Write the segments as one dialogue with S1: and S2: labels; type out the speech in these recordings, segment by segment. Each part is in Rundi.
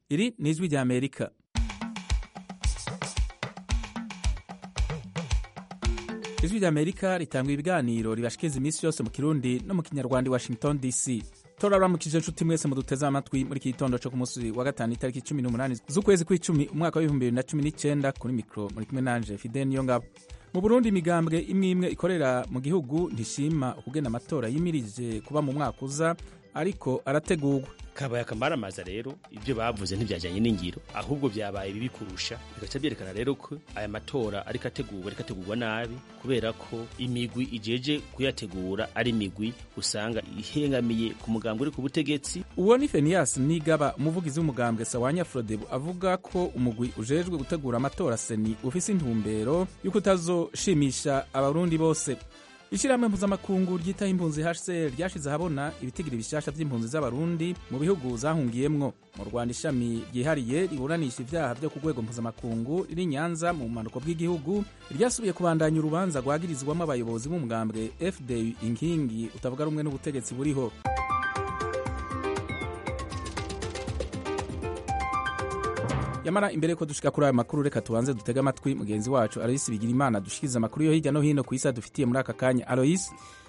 S1: iri ni ijwi rya amerika ijwi rya amerika ritanga ibiganiro ribashikiriza iminsi yose mu kirundi no mu kinyarwanda i washington dc turaramukije inshuti mwese muduteze amatwi muri iki gitondo cyo ku munsi wa gatanu itariki cumi n'umunani z'ukwezi kw'icumi umwaka w'ibihumbi bibiri na cumi n'icyenda kuri mikoro muri kumwe nanje fide niyo ngabo mu burundi imigambwe imwe imwe ikorera mu gihugu ntishima ukugena amatora yimirije kuba mu mwaka uza ariko arategurwa
S2: kabaye akamaramaza rero ibyo bavuze ntibyajyanye n'ingiro ahubwo byabaye bibi kurusha bigaca byerekana rero ko aya matora ariko ategurwa ariko ategurwa nabi kubera ko imigwi ijeje kuyategura ari imigwi usanga ihengamiye ku mugambwe uri ku butegetsi
S1: uwo ni fenias nigaba umuvugizi w'umugambwe sawanya frodebu avuga ko umugwi ujejwe gutegura amatora seni ufise intumbero y'uko utazoshimisha abarundi bose ishyirahamwe mpuzamakungu ryitaho impunzi hcr ryashize ahabona ibitigiri bishasha by'impunzi z'abarundi mu bihugu zahungiyemwo mu rwanda ishami ryihariye riburanisha ibyaha byo ku rwego mpuzamakungu riri nyanza mu bumanuko bw'igihugu ryasubiye kubandanya urubanza rwagirizwamo abayobozi b'umugambwe fdu inkingi utavuga rumwe n'ubutegetsi buriho yamara imbere yuko dushika kuri ayo makuru reka tubanze dutege amatwi mugenzi wacu aloyisi bigira imana dushikiriza amakuru yo hirya no hino ku isi adufitiye muri aka kanya aloyisi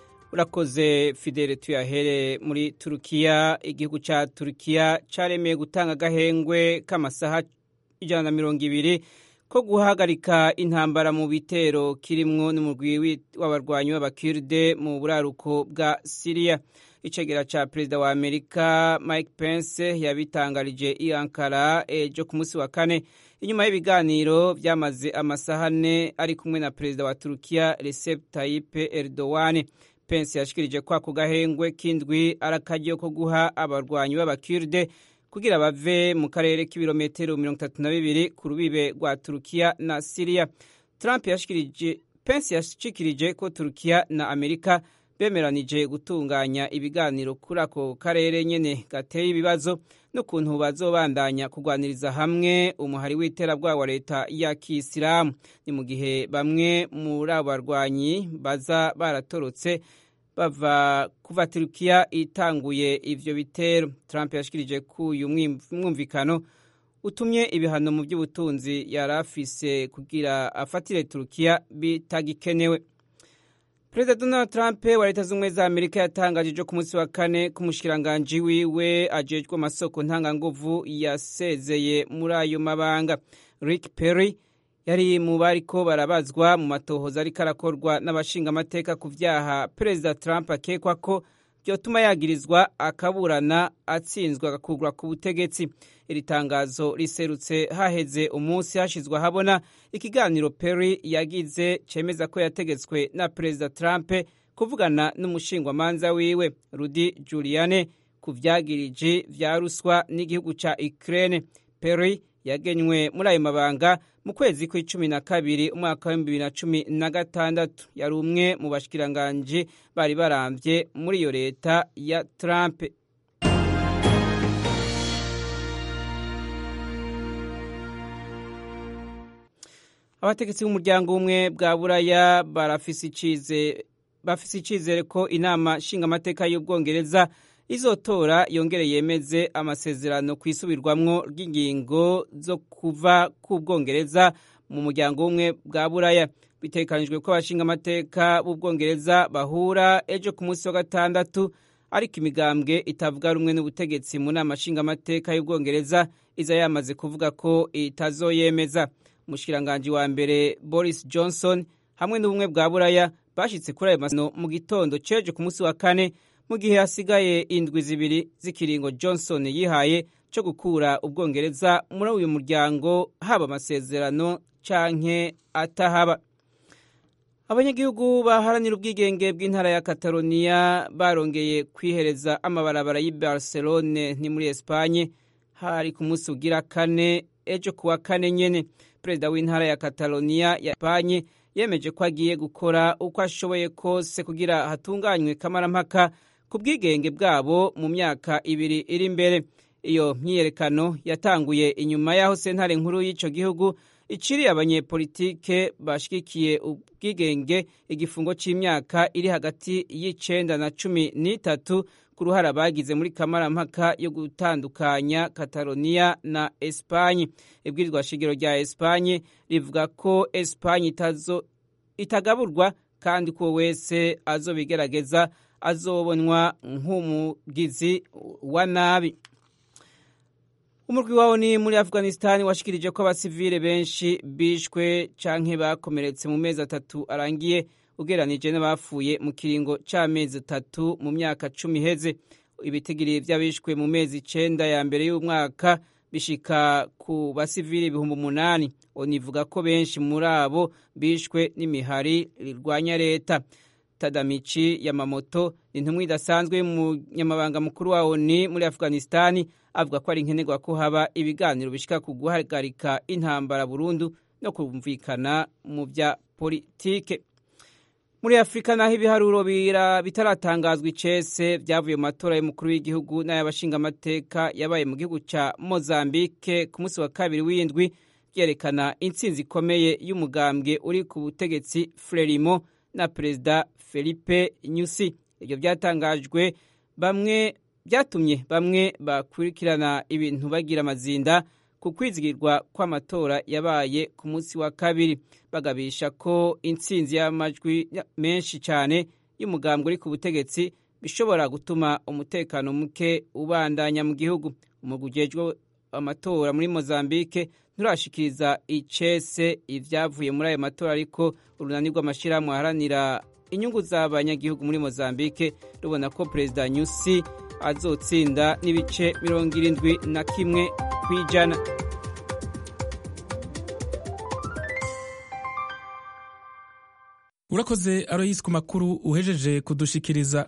S3: urakoze fidele tuyahere muri turukiya igihugu cya turukiya cyaremeye gutanga agahengwe k'amasaha ijana na mirongo ibiri ko guhagarika intambara mu bitero kirimwo n'umugwi w'abarwanyi b'abakirde mu buraruko bwa siriya icegera ca perezida wa amerika mike pence yabitangarije i ankara ejo ku munsi wa kane inyuma y'ibiganiro vyamaze amasaha ane ari kumwe na perezida wa turukiya recep tayyip erdogan pence yashikirije ko ako gahengwe k'indwi ari akaryo ko guha abarwanyi b'abakirde kugira bave mu karere k'ibirometero mirongo itatu na bibiri ku rubibe rwa turukiya na siriya trump yashikirije pence yashikirije ko turukiya na amerika bemeranije gutunganya ibiganiro kuri ako karere nyene gateye ibibazo n'ukuntu bazobandanya kugwaniriza hamwe umuhari w'iterabwoba wa leta ya kisilamu ni mu gihe bamwe muri abo barwanyi baza baratorotse bava kuva turukiya itanguye ivyo bitero trump yashikirije ko uyu mwumvikano utumye ibihano mu by'ubutunzi yari afise kugira afatire turukiya bitagikenewe perezida donald trump wa leta z'ubumwe za amerika yatangaje ejo ku munsi wa kane ko umushikiranganji wiwe ajejwe amasoko ntanganguvu yasezeye muri ayo mabanga rick perry yari mu bariko barabazwa mu matohoza ariko arakorwa n'abashingamateka ku vyaha perezida trump akekwa ko vyotuma yagirizwa akaburana atsinzwe agakurwa ku butegetsi iri tangazo riserutse haheze umunsi hashizwe ahabona ikiganiro perry yagize cemeza ko yategetswe na perezida trump kuvugana n'umushingwamanza wiwe rudi juliane ku vyagiriji vya ruswa n'igihugu ca ukraine perry yagenywe muri ayo mabanga mu kwezi kw'icumi na kabiri umwaka w'ibihumbi bibiri na cumi na gatandatu yari umwe mu bashikiranganji bari baramvye muri iyo leta ya trump abategetsi b'umuryango umwe bwa buraya barafise icizere ko inama nshingamateka y'ubwongereza izotora yongere yemeze amasezerano ku isubirwamwo ry'ingingo zo kuva ku bwongereza mu muryango umwe bwa buraya bitekanijwe ko abashingamateka b'ubwongereza bahura ejo ku munsi wa gatandatu ariko imigambwe itavuga rumwe n'ubutegetsi mu nama nshingamateka y'ubwongereza iza yamaze kuvuga ko itazoyemeza umushikiranganji wa mbere boris johnson hamwe n'ubumwe bwa buraya bashitse kuri ayo masezerano mu gitondo cejo ku munsi wa kane mu gihe hasigaye indwi zibiri z'ikiringo johnson yihaye cyo gukura ubwongereza muri uyu muryango haba amasezerano canke atahaba abanyagihugu baharanira ubwigenge bw'intara ya kataloniya barongeye kwihereza amabarabara y'i barcelone ni muri espanye hari ku munsi ugira kane ejo kuwa kane nyene perezida w'intara ya kataloniya ya espanye yemeje ko agiye gukora uko ashoboye kose kugira hatunganywe kamarampaka ku bwigenge bwabo mu myaka ibiri iri imbere iyo myiyerekano yatanguye inyuma y'aho sentare nkuru y'ico gihugu iciriye abanyepolitike bashigikiye ubwigenge igifungo c'imyaka iri hagati y'icenda na cumi n'itatu ku ruhara bagize muri kamarampaka yo gutandukanya Catalonia na Espagne ibwirizwa shingiro rya Espagne rivuga ko Espagne itazo itagaburwa kandi ko wese azobigerageza azobonwa nk'umugizi wa nabi umurwi wawo ni muri afghanistan washikirije ko abasivile benshi bishwe canke bakomeretse mu mezi atatu arangiye ugeranije n'abapfuye mu kiringo c'amezi atatu mu myaka cumi iheze ibitigiri vy'abishwe mu mezi icenda ya mbere y'umwaka bishika ku basivili ibihumbi umunani onivuga ko benshi muri abo bishwe n'imihari rirwanya leta tadamici yamamoto ni intumwa idasanzwe y'umunyamabanga mukuru wa oni muri afghanistani avuga ko ari nkenerwa ko haba ibiganiro bishika ku guhagarika intambara burundu no kumvikana mu bya politike muri afurika naho ibiharuro bitaratangazwa icese byavuye mu matora y'umukuru w'igihugu n'ay'abashingamateka yabaye mu gihugu cya mozambique ku munsi wa kabiri w'indwi byerekana intsinzi ikomeye y'umugambwe uri ku butegetsi frelimo na perezida felipe nyusi ibyo byatangajwe bamwe byatumye bamwe bakurikirana ibintu bagira amazinda ku kwizigirwa kw'amatora yabaye ku munsi wa kabiri bagabisha ko intsinzi y'amajwi menshi cyane y'umugambwe uri ku butegetsi bishobora gutuma umutekano muke ubandanya mu gihugu umugwi ujejwe amatora muri mozambique nturashikiriza icese ibyavuye muri ayo matora ariko urunani rw'amashyirahamwe aharanira inyungu z'abanyagihugu muri mozambique rubona ko perezida nyusi azotsinda n'ibice mirongo irindwi na kimwe ku ijana
S1: urakoze aroyisi ku makuru uhejeje kudushikiriza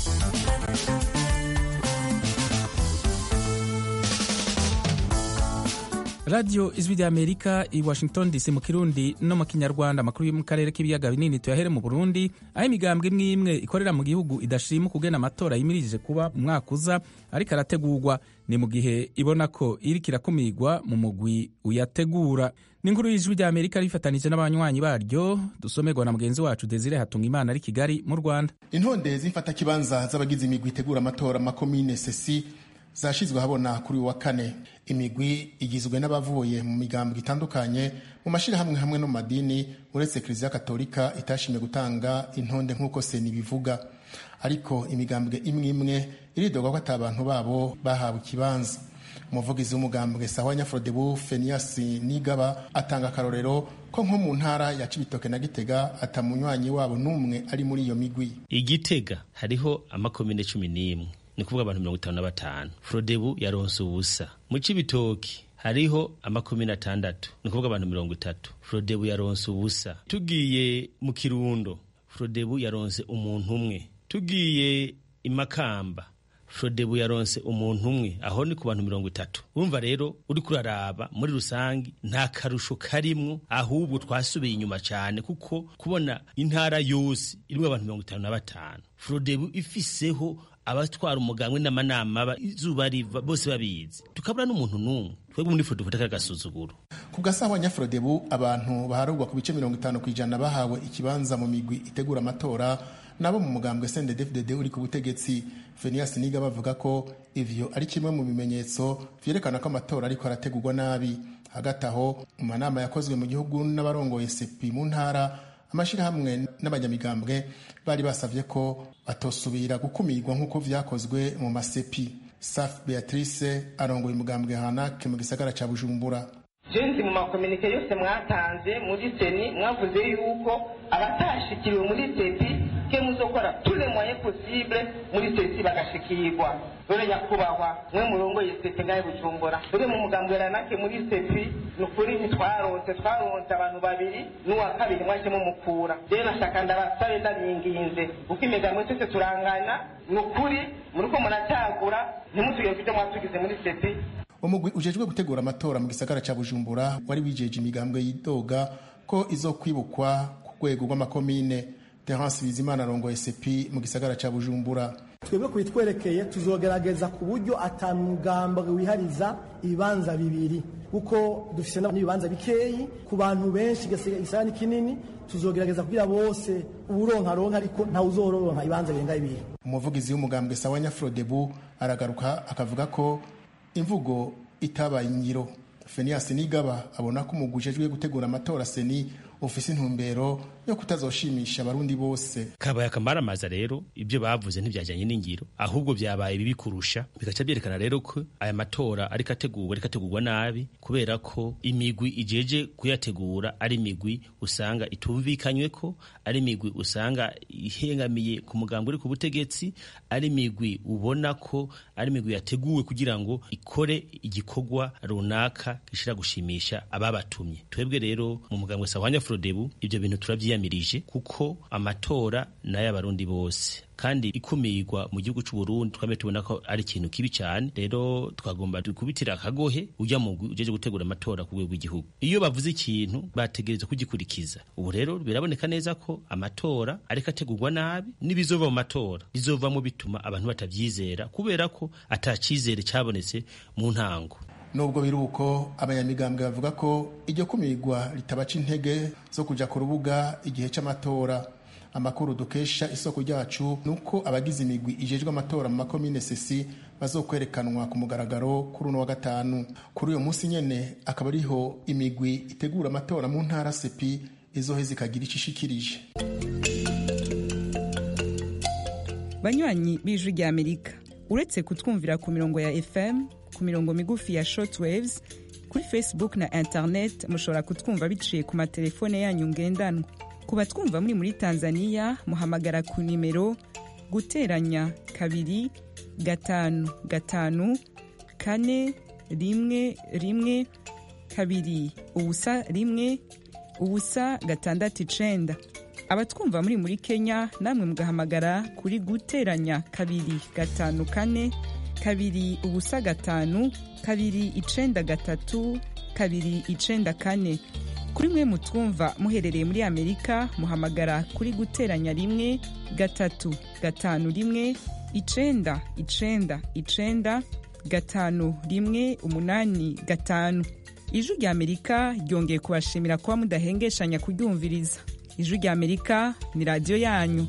S1: radiyo ijwi rya amerika i washington dc mu kirundi no mu kinyarwanda amakuru yo mu karere k'ibiyaga binini tuyahere mu burundi aho imigambwe imwe imwe ikorera mu gihugu idashima kugena amatora yimirije kuba mu mwaka uza ariko arategurwa ni mu gihe ibona ko iriko irakumirwa mu mugwi uyategura n'inkuru y'ijwi rya amerika rifatanije n'abanywanyi baryo dusomerwa na mugenzi wacu desire hatunga imana ari kigali mu rwanda
S4: intonde z'imfatakibanza z'abagize imigwi itegura amatora makomine sesi zashizwe habona kuri uwa kane imigwi igizwe n'abavuye mu migambwe itandukanye mu mashirahamwe hamwe no mu madini uretse kiliziya katolika itashimye gutanga intonde nk'uko seni bivuga ariko imigambwe imwe imwe iridogwa ko ata abantu babo bahawe ikibanza umuvugizi w'umugambwe sawa nyafrodebu fenias nigaba atanga akarorero ko nko mu ntara ya cibitoke na gitega atamunywanyi wabo n'umwe ari muri iyo migwi
S2: igitega hariho amakomine cumi n'imwe ni kuvuga abantu mirongo itanu na batanu frodebu yaronse ubusa mu cibitoki hariho amakomine atandatu ni kuvuga abantu mirongo itatu frodebu yaronse ubusa tugiye mu kirundo frodebu yaronse umuntu umwe tugiye imakamba frodebu yaronse umuntu umwe aho ni ku bantu mirongo itatu urumva rero uri kuraraba muri rusange nta karusho karimwo ahubwo twasubiye inyuma cyane kuko kubona intara yose irimo abantu mirongo itanu na batanu frodebu ifiseho abatwara umugambwe n'amanama izuba riva bose babizi tukabura n'umuntu n'umwe twebwe muri frodebu dufata agasuzuguro
S4: ku gasaho nyafrodebu abantu baharurwa ku bice mirongo itanu ku ijana bahawe ikibanza mu migwi itegura amatora nabo mu mugambwe CNDD-FDD uri ku butegetsi Phineas Niga bavuga ko ivyo ari kimwe mu bimenyetso vyerekana ko amatora ariko arategurwa nabi hagati aho mu manama yakozwe mu gihugu n'abarongoye sepi mu ntara amashirahamwe n'abanyamigambwe bari basavye ko batosubira gukumirwa nk'uko vyakozwe mu masepi Saf Beatrice arongoye umugambwe Hanake mu gisagara ca Bujumbura
S5: jenzi mu makominike yose mwatanze muri seni mwavuze yuko abatashikiriwe muri sepi ke muzokora tule moyen possible muri sesi bagashikirwa dore nyakubahwa mwe murongoye sepi ngahe bujumbura dore mu mugambwe ranake muri sepi ni ukuri ntitwaronse twaronse abantu babiri n'uwa kabiri mwajemo mukura rero nashaka ndabasabe ndabinginze kuko imigambwe twese turangana ni ukuri muriko muracagura ntimutugire kubyo mwatugize muri sepi
S4: umugwi ujejwe gutegura amatora mu gisagara ca bujumbura wari wijeje imigambwe yidoga ko izokwibukwa ku rwego rw'amakomine terence bizimana arongoye sepi mu gisagara ca bujumbura
S6: twebwe kubitwerekeye tuzogerageza ku buryo atamugambwe wihariza ibibanza bibiri kuko dufise n'ibibanza bikeyi ku bantu benshi igisagara ni kinini tuzogerageza kugira bose uburonka ronka ariko ntawe uzororonka ibanza birenga bibiri
S4: umuvugizi w'umugambwe sawa nyafrodebu aragaruka akavuga ko imvugo itabaye ingiro Fenias Nigaba abona ko umugwi ujejwe gutegura amatora seni ufise intumbero yo kutazoshimisha abarundi bose
S2: kabaye akamaramaza rero ibyo bavuze ntibyajyanye n'ingiro ahubwo byabaye bibi kurusha bigaca byerekana rero ko aya matora ariko ategurwa ariko ategurwa nabi kubera ko imigwi ijeje kuyategura ari imigwi usanga itumvikanywe ko ari imigwi usanga ihengamiye ku mugambi uri ku butegetsi ari imigwi ubona ko ari imigwi yateguwe kugira ngo ikore igikorwa runaka gishira gushimisha ababatumye twebwe rero mu mugambwe sawanya frodebu ibyo bintu turabyiyamirije kuko amatora n'ay'abarundi bose kandi ikumirwa mu gihugu cy'u Burundi twame tubona ko ari ikintu kibi cyane rero twagomba dukubitira akagohe ujya mu ujeje gutegura amatora ku rwego rw'igihugu iyo bavuze ikintu bategereza kugikurikiza ubu rero biraboneka neza ko amatora ariko ategurwa nabi n'ibizova mu matora bizovamo bituma abantu batabyizera kubera ko atacizere cyabonetse mu ntango
S4: nubwo biri uko abanyamigambwe bavuga ko iryo kumirwa ritabaca intege zo kuja ku rubuga igihe c'amatora amakuru dukesha isoko ryacu nuko abagize imigwi ijejwe amatora mu makomine sesi bazokwerekanwa ku mugaragaro kuri uno wa gatanu kuri uyo munsi nyene akaba ariho imigwi itegura amatora mu ntara sepi izoheza ikagira ico ishikirije
S7: banywanyi b'ijwi rya amerika uretse kutwumvira ku mirongo ya fm ku mirongo migufi ya shortwaves kuri facebook na internet mushobora kutwumva biciye ku matelefone yanyu ngendanwa ku batwumva muri muri tanzania muhamagara ku nimero guteranya kabiri gatanu gatanu kane rimwe rimwe kabiri ubusa rimwe ubusa gatandatu icenda abatwumva muri muri kenya namwe mugahamagara kuri guteranya kabiri gatanu kane kabiri ubusa gatanu kabiri icenda gatatu kabiri icenda kane kuri mwe mutwumva muherereye muri amerika muhamagara kuri guteranya rimwe gatatu gatanu rimwe icenda icenda icenda gatanu rimwe umunani gatanu ijwi rya amerika ryongeye kubashimira kuba mudahengeshanya kuryumviriza ijwi rya amerika ni radiyo yanyu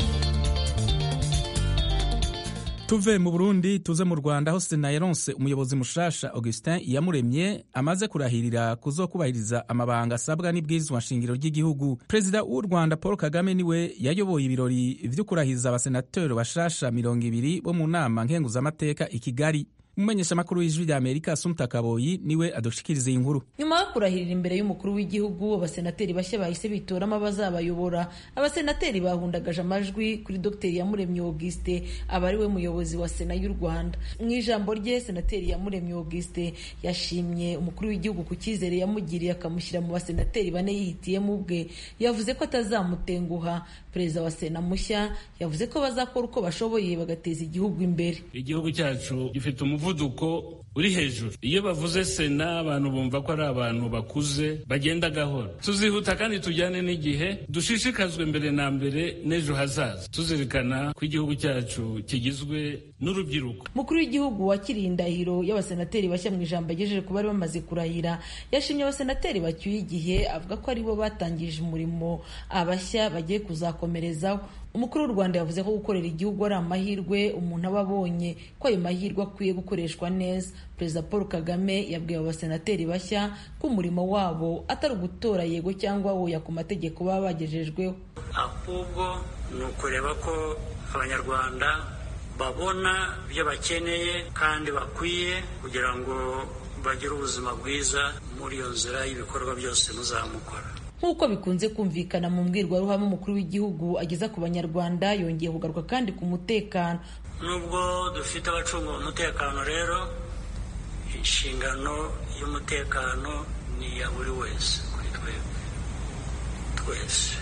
S1: tuve mu burundi tuze mu rwanda aho sena yaronse umuyobozi mushasha augustin iyamuremye amaze kurahirira kuzokubahiriza amabanga asabwa n'ibwirizwa nshingiro ry'igihugu perezida w'u rwanda paul kagame niwe yayoboye ibirori vyo kurahiza abasenateri bashasha mirongo ibiri bo mu nama nkenguzamateka i kigali umumenyeshamakuru w'ijwi rya amerika asumta kaboyi niwe adushikiriza iyi nkuru
S8: nyuma yo kurahirira imbere y'umukuru w'igihugu abasenateri bashya bahise bitoramo abazabayobora abasenateri bahundagaje amajwi kuri dogiteri yamuremye auguste aba ari we muyobozi wa sena y'u rwanda mu ijambo rye senateri yamuremye auguste yashimye umukuru w'igihugu ku cyizere yamugiriye akamushyira mu basenateri bane yihitiyemo ubwe yavuze ko atazamutenguha perezida wa sena mushya yavuze ko bazakora uko bashoboye bagateza igihugu imbere
S9: igihugu cyacu gifite umuvuduko uri hejuru iyo bavuze sena abantu bumva ko ari abantu bakuze bagenda gahoro tuzihuta kandi tujyane n'igihe dushishikazwe mbere na mbere n'ejo hazaza tuzirikana ko igihugu cyacu kigizwe n'urubyiruko
S8: umukuru w'igihugu wakiriye indahiro y'abasenateri bashya mu ijambo agejeje ku bari bamaze kurahira yashimye abasenateri bacyuye igihe avuga ko aribo batangije umurimo abashya bagiye kuzakomerezaho umukuru w'u rwanda yavuze ko gukorera igihugu ari amahirwe umuntu aba abonye ko ayo mahirwe akwiye gukoreshwa neza perezida paul kagame yabwiye abo basenateri bashya ko umurimo wabo atari ugutora yego cyangwa woya ku mategeko baba bagejejweho
S10: ahubwo ni ukureba ko abanyarwanda babona ibyo bakeneye kandi bakwiye kugira ngo bagire ubuzima bwiza muri iyo nzira y'ibikorwa byose muzamukora
S8: nk'uko bikunze kumvikana mu mbwirwaruhame umukuru w'igihugu ageza ku banyarwanda yongeye kugaruka kandi ku mutekano
S10: nubwo dufite abacunga umutekano rero inshingano y'umutekano ni iya buri wese kuri twebwe twese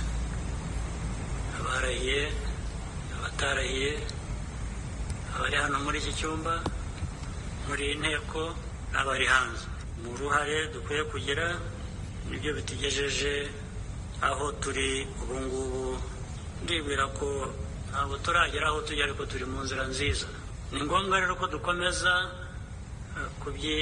S10: abarahiye abatarahiye abari hano muri iki cyumba muri iyi nteko n'abari hanze mu ruhare dukwiye kugira nibyo bitugejeje aho turi ubu ngubu ndibwira ko ntabwo turagera aho tujya ariko turi mu nzira nziza ni ngombwa rero ko dukomeza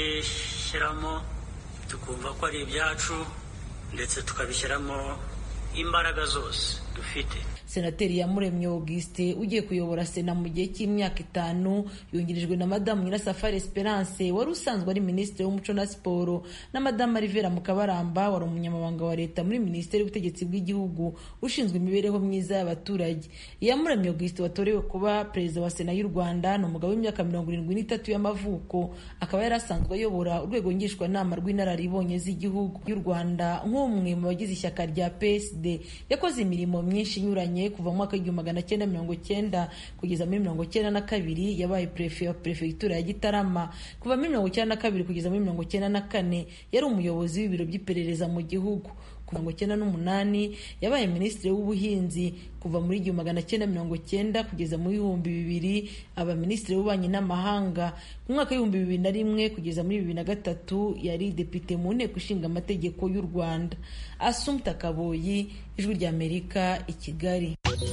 S10: kubyishyiramo tukumva ko ari ibyacu ndetse tukabishyiramo imbaraga zose dufite
S8: senateri yamuremye auguste ugiye kuyobora sena mu gihe cy'imyaka itanu yungirijwe na madamu nyirasafari esperance wari usanzwe ari minisitiri w'umuco na siporo na madamu arivera mukabaramba wari umunyamabanga wa leta muri minisiteri y'ubutegetsi bw'igihugu ushinzwe imibereho myiza y'abaturage iyamuremye auguste watorewe kuba perezida wa sena y'u rwanda ni umugabo w'imyaka mirongo irindwi n'itatu y'amavuko akaba yari asanzwe ayobora urwego ngishwanama rw'inararibonye z'igihugu y'u rwanda nk'umwe mu bagize ishyaka rya psd yakoze imirimo myinshi inyuranye kuva mu mwaka w'igihumbi magana cyenda mirongo cyenda kugeza muri mirongo cyenda na kabiri yabaye perefe wa perefegitura ya gitarama kuva muri mirongo cyenda na kabiri kugeza muri mirongo cyenda na kane yari umuyobozi w'ibiro by'iperereza mu gihugu ku mirongo cyenda n'umunani yabaye minisitiri w'ubuhinzi kuva muri igihumbi magana cyenda mirongo cyenda kugeza mu bihumbi bibiri aba minisitiri w'ububanyi n'amahanga mu mwaka w'ibihumbi bibiri na rimwe kugeza muri bibiri na gatatu yari depite mu nteko ishinga amategeko y'u rwanda asumta kaboyi ijwi ry'amerika i kigali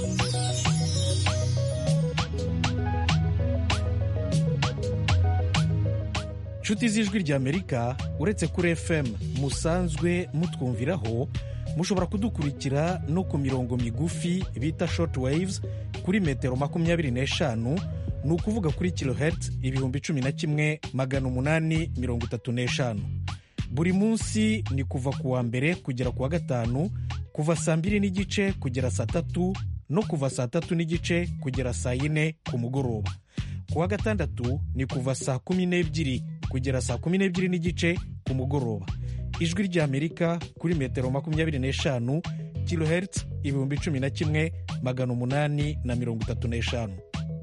S11: nshuti z'ijwi ry'amerika uretse kuri fm musanzwe mutwumviraho mushobora kudukurikira no ku mirongo migufi bita short waves kuri metero makumyabiri n'eshanu ni ukuvuga kuri kilohertz ibihumbi cumi na kimwe magana umunani mirongo itatu n'eshanu buri munsi ni kuva ku wa mbere kugera ku wa gatanu kuva saa mbiri n'igice kugera saa tatu no kuva saa tatu n'igice kugera saa yine ku mugoroba ku wa gatandatu ni kuva saa kumi n'ebyiri kugera saa kumi n'ebyiri n'igice ku mugoroba ijwi ry'amerika kuri metero makumyabiri n'eshanu kilohertz ibihumbi cumi na kimwe magana umunani na mirongo itatu n'eshanu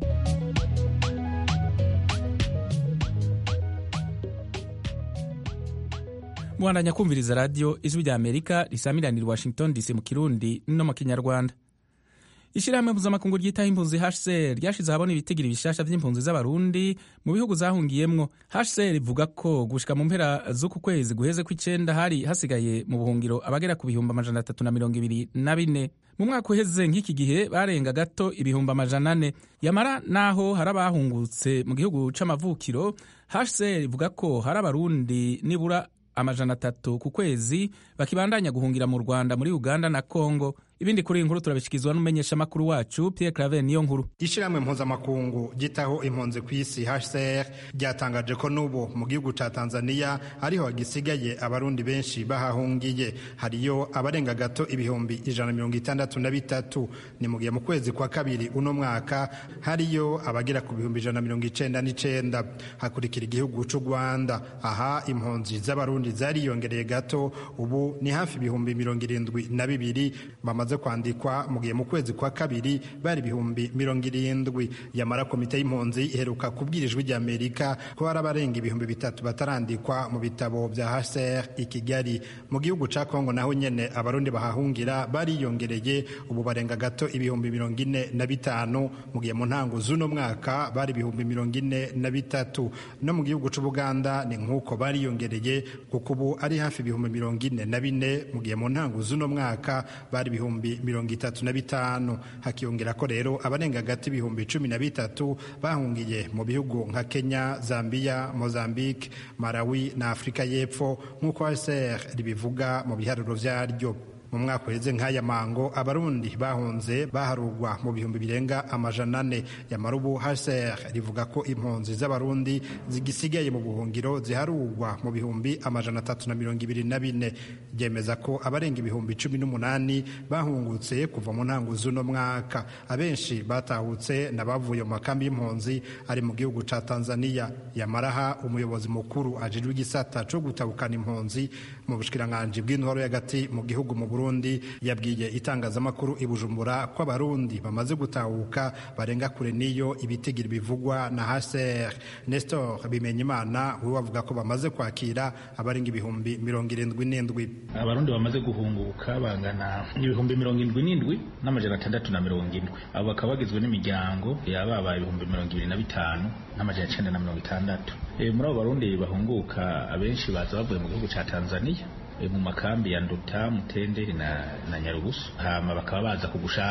S1: mwandanya kumviriza radiyo ijwi rya amerika risamiranira washington dc mu kirundi no mu kinyarwanda ishyirahamwe mpuzamakungu ryitaho impunzi hcr ryashize ahabona ibitigiri bishasha by'impunzi z'abarundi mu bihugu zahungiyemwo hcr ivuga ko gushika mu mpera z'uku kwezi guheze kw'icenda hari hasigaye mu buhungiro abagera ku bihumbi amajana atatu na mirongo ibiri na bine mu mwaka uheze nk'iki gihe barenga gato ibihumbi amajana ane yamara naho hari abahungutse mu gihugu c'amavukiro hcr ivuga ko hari abarundi nibura amajana atatu ku kwezi bakibandanya guhungira mu rwanda muri uganda na congo ibindi kuri iyi nkuru turabishyikirizwa n'umumenyeshamakuru wacu Pierre Claver niyo nkuru
S12: ishyirahamwe mpuzamakungu gitaho impunzi ku isi HCR ryatangaje ko n'ubu mu gihugu cya Tanzania ariho hagisigaye abarundi benshi bahahungiye hariyo abarenga gato ibihumbi ijana mirongo itandatu na bitatu ni mu gihe mu kwezi kwa kabiri uno mwaka hariyo abagera ku bihumbi ijana mirongo icenda n'icenda hakurikira igihugu cy'u Rwanda aha impunzi z'abarundi zariyongereye gato ubu ni hafi ibihumbi mirongo irindwi na bibiri bamaze kwandikwa mu gihe mu kwezi kwa kabiri bari ibihumbi mirongo irindwi yamara komite y'impunzi iheruka kubwira ijwi ry'amerika ko hari abarenga ibihumbi bitatu batarandikwa mu bitabo bya hcr i kigali mu gihugu cya kongo naho nyene abarundi bahahungira bariyongereye ubu barenga gato ibihumbi mirongo ine na bitanu mu gihe mu ntango z'uno mwaka bari ibihumbi mirongo ine na bitatu no mu gihugu c'ubuganda ni nk'uko bariyongereye kuko ubu ari hafi ibihumbi mirongo ine na bine mu gihe mu ntango z'uno mwaka bari ibihumbi mirongo itatu na bitanu hakiyongera ko rero abarenga hagati ibihumbi cumi na bitatu bahungiye mu bihugu nka kenya zambia mozambique malawi na afurika y'epfo nk'uko hcr ribivuga mu biharuro vyaryo mu mwaka uheze nk'aya mango abarundi bahunze baharugwa mu bihumbi birenga amajana ane yamara ubu hcr rivuga ko impunzi z'abarundi zigisigaye mu buhungiro ziharugwa mu bihumbi amajana atatu na mirongo ibiri na bine ryemeza ko abarenga ibihumbi cumi n'umunani bahungutse kuva mu ntango z'uno mwaka abenshi batahutse n'abavuye mu makambi y'impunzi ari mu gihugu ca tanzania yamaraha umuyobozi mukuru ajejwe igisata co gutabukana impunzi mu bushikiranganji bw'intwaro y'agati mu gihugu mu Burundi yabwiye itangazamakuru i Bujumbura ko abarundi bamaze gutahuka barenga kure niyo ibitigiri bivugwa na HCR Nestor Bimenyimana we wavuga ko bamaze kwakira abarenga ibihumbi mirongo irindwi n'indwi
S13: abarundi bamaze guhunguka bangana ibihumbi mirongo indwi n'indwi n'amajana atandatu na mirongo indwi abo bakaba bagizwe n'imiryango yababaye ibihumbi mirongo ibiri na bitanu n'amajana icenda na mirongo itandatu muri abo barundi bahunguka abenshi baza bavuye mu gihugu ca Tanzania mu makambi ya Nduta Mutenderi na, na Nyarugusu hama bakaba baza kugushaka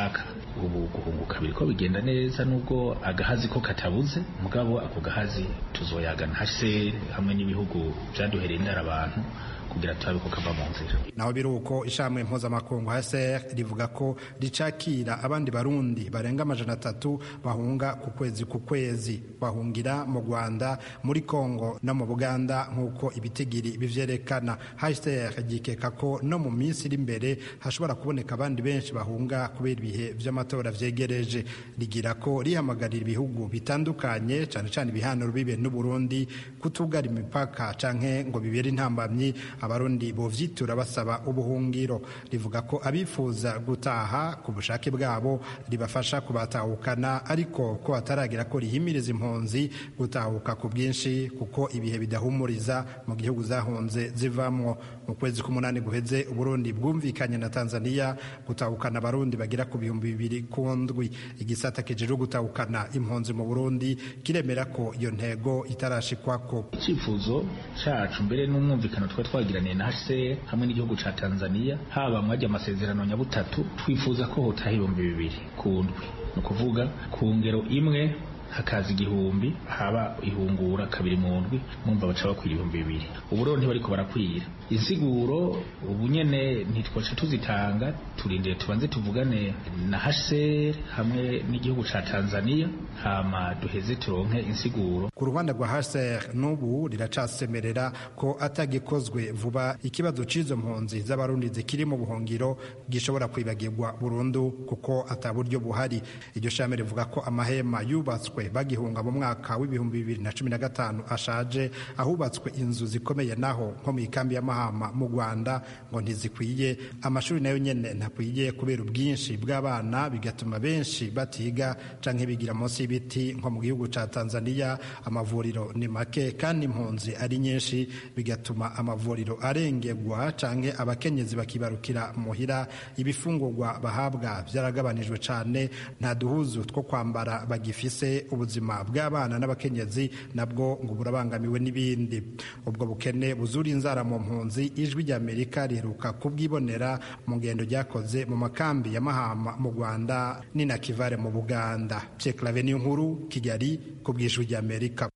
S13: ubu guhunguka biriko bigenda neza nubwo agahazi ko katabuze mugabo ako gahazi tuzoyagana hase hamwe n'ibihugu vyaduhereye indara abantu kugira turabe ko kava mu nzira
S12: naho biri uko ishamwe mpuzamakungu HCR rivuga ko ricakira abandi barundi barenga amajana atatu bahunga ku kwezi ku kwezi bahungira mu Rwanda muri Kongo no mu Buganda nk'uko ibitigiri bivyerekana HCR gikeka ko no mu minsi iri imbere hashobora kuboneka abandi benshi bahunga kubera ibihe vy'amatora vyegereje rigira ko rihamagarira ibihugu bitandukanye cane cane ibihanuro bibe n'u Burundi kutugara imipaka canke ngo bibere intambamyi abarundi bovyitura basaba ubuhungiro rivuga ko abifuza gutaha ku bushake bwabo ribafasha kubatahukana ariko ko hataragira ko rihimiriza impunzi gutahuka ku bwinshi kuko ibihe bidahumuriza mu gihugu zahunze zivamwo mu kwezi k'umunani guheze uburundi bwumvikanye na tanzania gutahukana abarundi bagira ku bihumbi bibiri ku ndwi igisata kijejwe gutahukana impunzi mu burundi kiremera ko iyo ntego itarashikwako
S13: icyifuzo cacu mbere n'umwumvikano twari twagiraniye na HCR hamwe n'igihugu ca Tanzania haba mwajya amasezerano nyabutatu twifuza ko hotaha ibihumbi bibiri ku ndwi ni ukuvuga ku ngero imwe hakaza igihumbi haba ihungura kabiri mu ndwi mwumva baca bakwira ibihumbi bibiri ubu rero ntibariko barakwira insiguro ubu nyene ntitwaca tuzitanga turindire tubanze tuvugane na HCR hamwe n'igihugu ca Tanzania hama duheze turonke insiguro
S12: ku ruhande rwa HCR n'ubu riracasemerera ko atagikozwe vuba ikibazo c'izo mpunzi z'abarundi zikiri mu buhungiro gishobora kwibagirwa burundu kuko ata buryo buhari iryo shame rivuga ko amahema yubatswe bagihunga mu mwaka w'ibihumbi bibiri na cumi na gatanu ashaje ahubatswe inzu zikomeye naho nko mu ikambi y'amahama mu rwanda ngo ntizikwiye amashuri nayo nyene ntakwiye kubera ubwinshi bw'abana bigatuma benshi batiga canke bigira munsi y'ibiti nko mu gihugu ca tanzania amavuriro ni make kandi impunzi ari nyinshi bigatuma amavuriro arengerwa canke abakenyezi bakibarukira muhira ibifungurwa bahabwa vyaragabanijwe cane nta duhuzu two kwambara bagifise ubuzima bw'abana n'abakenyezi nabwo ngo burabangamiwe n'ibindi ubwo bukene buzura inzara mu mpunzi ijwi ry'amerika riheruka kubwibonera mu ngendo ryakoze mu makambi ya mahama mu rwanda ni na kivare mu buganda pyeklave niyo nkuru kigali ku bw'ijwi ry'amerika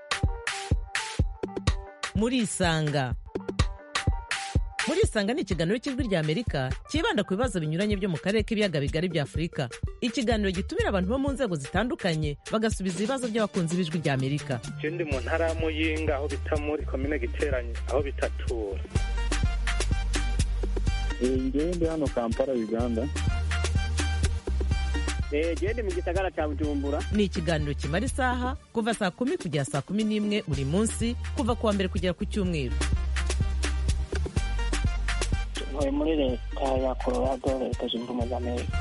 S14: muri isanga muri isanga ni ikiganiro cy'ijwi rya amerika cyibanda ku bibazo binyuranye byo mu karere k'ibiyaga bigari bya afurika ikiganiro gitumira abantu bo mu nzego zitandukanye bagasubiza ibibazo by'abakunzi b'ijwi rya amerika
S15: je ndi mu ntara ya muyinga aho bita muri komine giteranye aho bitatura
S16: ngewe ndi hano kampala uganda
S14: gende mu gisagara cya bujumbura ni ikiganiro kimara isaha kuva saa kumi kugera saa kumi n'imwe buri munsi kuva ku wa mbere kugera ku cyumweru
S17: ntuye muri leta ya colorado leta zunze ubumwe za amerika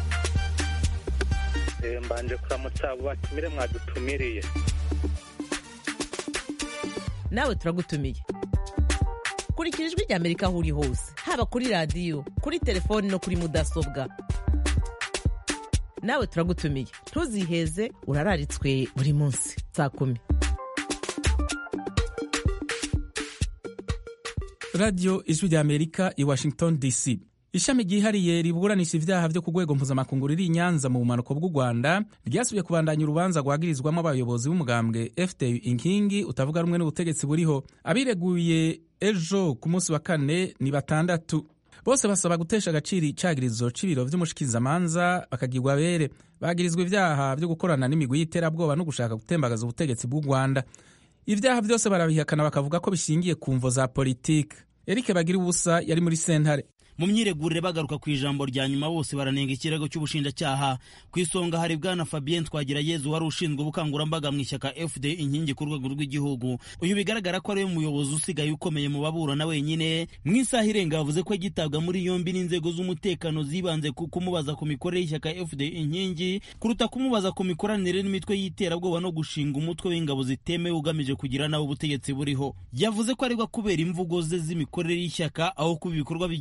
S15: mbanje kuramutsa abo batumire mwadutumiriye
S14: nawe turagutumiye kurikira ijwi rya amerika aho uri hose haba kuri radiyo kuri telefoni no kuri mudasobwa nawe turagutumiye ntuziheze urararitswe buri munsi saa kumi
S1: radiyo ijwi rya amerika i washington dc ishami ryihariye riburanisha ibyaha byo ku rwego mpuzamakungu riri i nyanza mu bumanuko bw'u rwanda ryasubiye kubandanya urubanza rwagirizwamo abayobozi b'umugambwe fdu inkingi utavuga rumwe n'ubutegetsi buriho abireguye ejo ku munsi wa kane ni batandatu bose basaba gutesha agaciro icagirizo c'ibiro vy'umushikizamanza bakagirwa abere bagirizwa ivyaha vyo gukorana n'imigwi y'iterabwoba no gushaka gutembagaza ubutegetsi bw'u rwanda ivyaha vyose barabihakana bakavuga ko bishingiye ku mvo za politike erike bagira ubusa yari muri sentare
S18: mu myiregurire bagaruka ku ijambo rya nyuma bose baranenga ikirego cy'ubushinjacyaha ku isonga hari bwana fabien twagirayezu wari ushinzwe ubukangurambaga mu ishyaka fd inkingi ku rwego rw'igihugu uyu bigaragara ko ariwe muyobozi usigaye ukomeye mu baburana wenyine mu isaha irenga yavuze ko agitabwa muri yombi n'inzego z'umutekano zibanze ku kumubaza ku mikorere y'ishyaka fd inkingi kuruta kumubaza ku mikoranire n'imitwe y'iterabwoba no gushinga umutwe w'ingabo zitemewe ugamije kugira nawe ubutegetsi buriho yavuze ko aregwa kubera imvugo ze z'imikorere y'ishyaka aho kuba ibikorwa bigize icyaha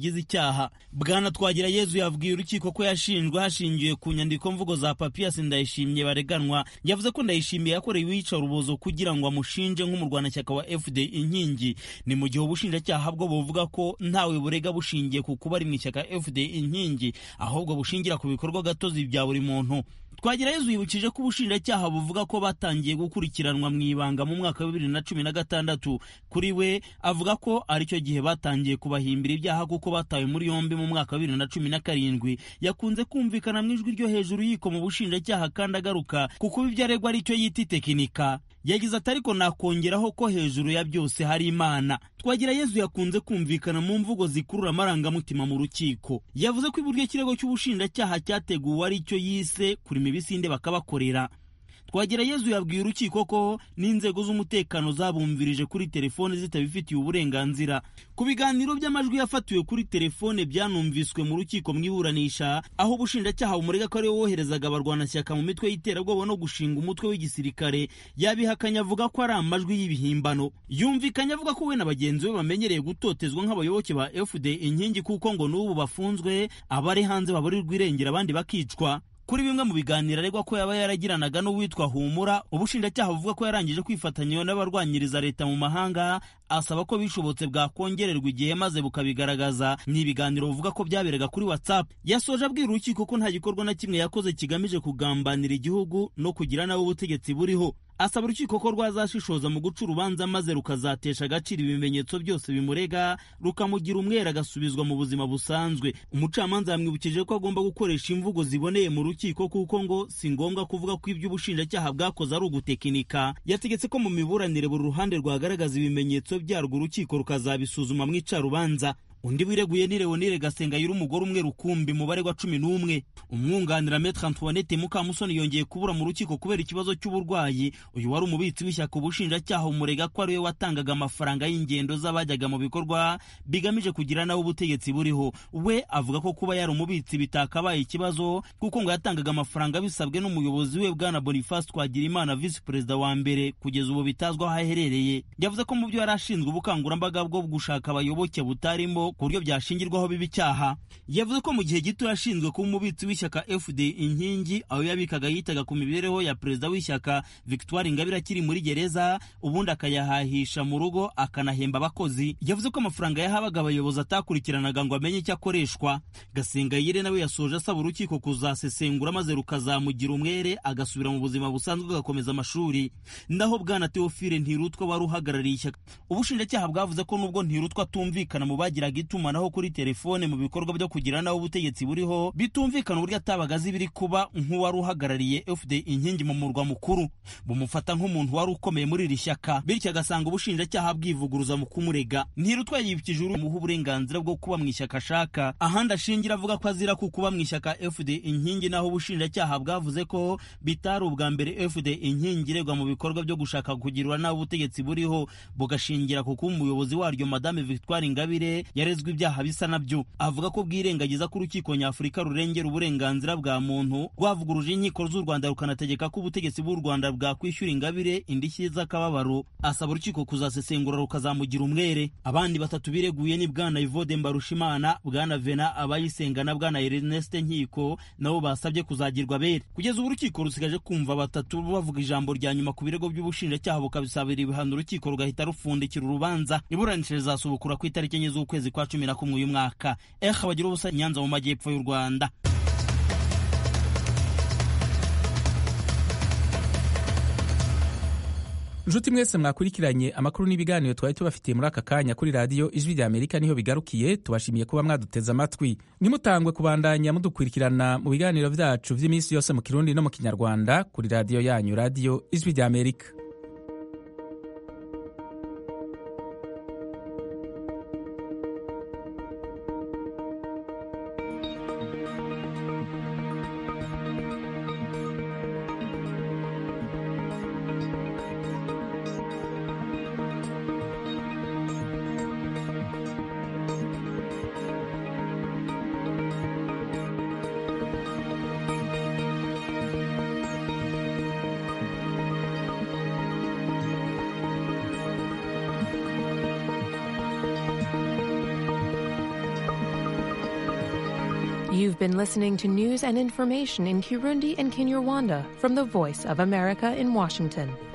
S18: ubushinjacyaha bwana twagira yezu yabwiye urukiko ko yashinjwe hashingiwe ku nyandiko mvugo za papiyasi ndayishimiye bareganwa yavuze ko ndayishimiye yakorewe iyicarubozo kugira ngo amushinje nk'umurwanashyaka wa fd inkingi ni mu gihe ubushinjacyaha bwo buvuga ko ntawe burega bushingiye ku kuba ari mu ishyaka fd inkingi ahubwo bushingira ku bikorwa gatozi bya buri muntu twagira yezu yibukije ko ubushinjacyaha buvuga ko batangiye gukurikiranwa mu ibanga mu mwaka wa bibiri na cumi na gatandatu kuri we avuga ko aricyo gihe batangiye kubahimbira ibyaha kuko batawe muri yombi mu mwaka wa bibiri na cumi na karindwi yakunze kumvikana mu ijwi ryo hejuru yiko mu bushinjacyaha kandi agaruka kuko ibyo aregwa aricyo yita itekinika yagize ati ariko nakongeraho ko hejuru ya byose hari imana twagira yezu yakunze kumvikana mu mvugo zikurura amarangamutima mu rukiko yavuze ko iburyo ikirego cy'ubushinjacyaha cyateguwe ari cyo yise kurima ibisinde bakabakorera twagira yezu yabwiye urukiko ko n'inzego z'umutekano zabumvirije kuri telefone zitabifitiye uburenganzira ku biganiro by'amajwi yafatiwe kuri telefone byanumviswe mu rukiko mu iburanisha aho ubushinjacyaha bumurega ko ari we woherezaga abarwanashyaka mu mitwe y'iterabwoba no gushinga umutwe w'igisirikare yabihakanye avuga ko ari amajwi y'ibihimbano yumvikanye avuga ko we na bagenzi be bamenyereye gutotezwa nk'abayoboke ba fd inkingi kuko ngo n'ubu bafunzwe abari hanze baburirwa irengera abandi bakicwa kuri bimwe mu biganiro aregwa ko yaba yaragiranaga n'uwitwa humura ubushinjacyaha buvuga ko yarangije kwifatanya n'abarwanyiriza leta mu mahanga asaba ko bishobotse bwakongererwa igihe maze bukabigaragaza ni ibiganiro buvuga ko byaberaga kuri whatsapp yasoje abwira urukiko ko nta gikorwa na kimwe yakoze kigamije kugambanira igihugu no kugira nawe ubutegetsi buriho asaba urukiko ko rwazashishoza mu guca urubanza maze rukazatesha agaciro ibimenyetso byose bimurega rukamugira umwere agasubizwa mu buzima busanzwe umucamanza yamwibukije ko agomba gukoresha imvugo ziboneye mu rukiko kuko ngo si ngombwa kuvuga ko ibyo ubushinjacyaha bwakoze ari ugutekinika yategetse ko mu miburanire buri ruhande rwagaragaza ibimenyetso byarwo urukiko rukazabisuzuma mu icarubanza undi wireguye ni leonire gasengayire umugore umwe rukumbi mubare wa cumi n'umwe umwunganira metre antoinette mukamusoni yongeye kubura mu rukiko kubera ikibazo cy'uburwayi uyu wari umubitsi w'ishyaka ubushinjacyaha umurega ko ariwe watangaga amafaranga y'ingendo z'abajyaga mu bikorwa bigamije kugira nawe ubutegetsi buriho we avuga ko kuba yari umubitsi bitakabaye ikibazo kuko ngo yatangaga amafaranga bisabwe n'umuyobozi we bwana boniface twagirimana visi perezida wa mbere kugeza ubu bitazwi aho aherereye yavuze ko mu byo yari ashinzwe ubukangurambaga bwo gushaka abayoboke butarimo ku buryo byashingirwaho biba icyaha yavuze ko mu gihe gito yashinzwe kuba umubitsi w'ishyaka fd inkingi aho yabikaga yitaga ku mibereho ya perezida w'ishyaka victoire ingabire akiri muri gereza ubundi akayahahisha mu rugo akanahemba abakozi yavuze ko amafaranga yahabaga abayobozi atakurikiranaga ngo amenye icyo akoreshwa gasengayire nawe yasoje asaba urukiko kuzasesengura maze rukazamugira umwere agasubira mu buzima busanzwe agakomeza amashuri naho bwana teofile ntirutwa wari uhagarariye ishyaka ubushinjacyaha bwavuze ko nubwo ntirutwa atumvikana mu bagiraga itumanaho kuri telefone mu bikorwa byo kugira naho ubutegetsi buriho bitumvikana uburyo atabaga azi ibiri kuba nk'uwari uhagarariye fd inkingi mu murwa mukuru bumufata nk'umuntu wari ukomeye muri iri shyaka bityo agasanga ubushinjacyaha bwivuguruza mu kumurega ntirutwa yibukije umuha uburenganzira bwo kuba mu ishyaka ashaka ahandi ashingira avuga ko azira ku kuba mu ishyaka fd inkingi naho ubushinjacyaha bwavuze ko bitari ubwa mbere fd inkingi iregwa mu bikorwa byo gushaka kugirwa naho ubutegetsi buriho bugashingira ku kuba umuyobozi waryo madame victoire ingabire yarezwe ibyaha bisa nabyo avuga ko bwirengagiza ko urukiko nyafurika rurengera uburenganzira bwa muntu rwavuguruje inkiko z'u rwanda rukanategeka ko ubutegetsi bw'u rwanda bwakwishyura ingabire indishyi z'akababaro asaba urukiko kuzasesengura rukazamugira umwere abandi batatu bireguye ni bwana ivode mbarushimana bwana vena abayisenga na bwana erneste nkiko nabo basabye kuzagirwa bere kugeza ubu urukiko rusigaje kumva batatu bavuga ijambo rya nyuma ku birego by'ubushinjacyaha bukabisabira ibihano urukiko rugahita rufundikira urubanza iburanisha rizasubukura ku itariki enye z'ukwezi kwa cumi na kumwe uyu mwaka eha bagira ubusa nyanza mu majyepfo y'u rwanda
S1: nshuti mwese mwakurikiranye amakuru n'ibiganiro twari tubafitiye muri aka kanya kuri radiyo ijwi rya amerika niho bigarukiye tubashimiye kuba mwaduteze amatwi ntimutangwe kubandanya mudukurikirana mu biganiro byacu by'iminsi yose mu kirundi no mu kinyarwanda kuri radiyo yanyu radiyo ijwi rya amerika
S19: You've been listening to news and information in Kirundi and Kinyarwanda from the Voice of America in Washington.